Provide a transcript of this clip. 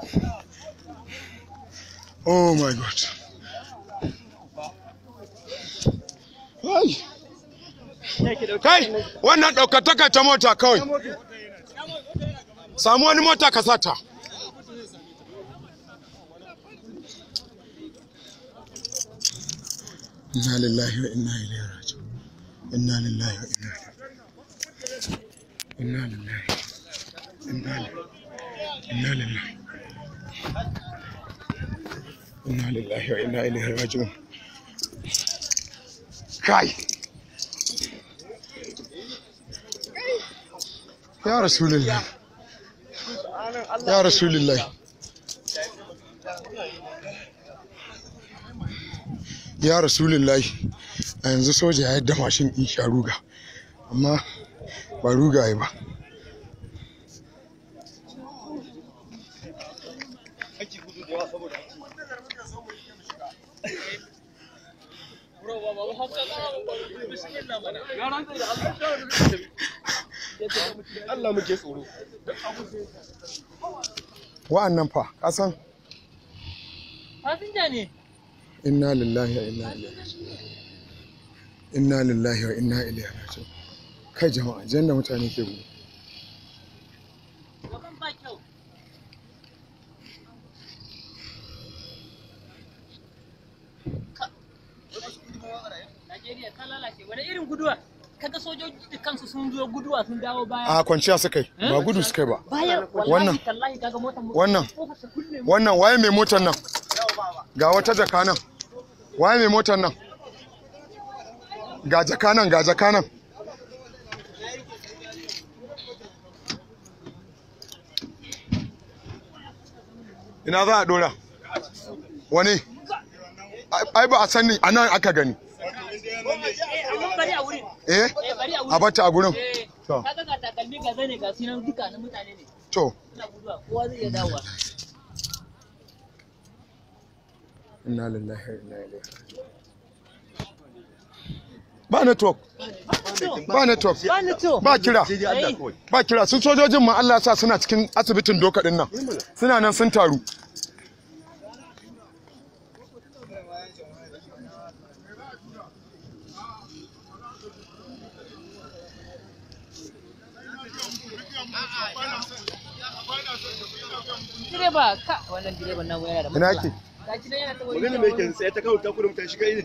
Oh my God. Ai. Kai, wannan ɗaukataka ta mota kawai. Samu wani mota ka sata. Inna lillahi wa inna ilaihi raji'un. Inna lillahi wa inna ilaihi. Inna lillahi. Inna lillahi. Inna lillahi. Inna lillahi wa inna ilaihi raji'un. Kai. Ya Rasulullah. Ya Rasulullah. Ya Rasulullah. A yanzu soja ya yadda mashin ɗin sha ruga. Amma ba ruga ya ba. Allah muke tsoro. Wa'annan fa, ka san Fasinja ne. inna lillahi wa inna ilaihi raji'un. Inna lillahi wa inna ilaihi raji'un. Kai jama'a, jan da mutane ke gudu. Gaban ba kyau. Ka- Najeriya ta lalace. Wani irin guduwa? Kaga sojoji da kansu sun zo guduwa sun dawo baya. A kwanciya suka yi, ba gudu suka yi ba. Bayan Wannan. wallahi tallahi kaga motar mu. Wannan. Kofar ta kulle mu. Wannan waye mai motar nan? Ga wata jaka nan. Waye mai motar nan? Ga jaka nan, ga jaka nan. Ina za a dora? Wani? Ai- Ai ba a sani a nan aka gani. Eh, amma bari a wurin. Eh? Eh, bari a wurin. A bata a gurin? Eh, To. kaga ga takalmi ga zane ga sinan duka na mutane ne. To. Suna guduwa. Kowa zai iya dawowa. Inna lillahi wa inna ilaihi raji'un. Ba network. Ba network. Ba ni to. Ba kira. Sai dai Allah kawai. Ba kira. Sun sojojin ma Allah ya sa suna cikin asibitin doka din nan. Suna nan sun taru. Direba ka wannan direban nan yana da Ina matsala. ke? Gashi nan yana ta wani Magana mai kyan sai ta kawo ta kudin ta shiga irin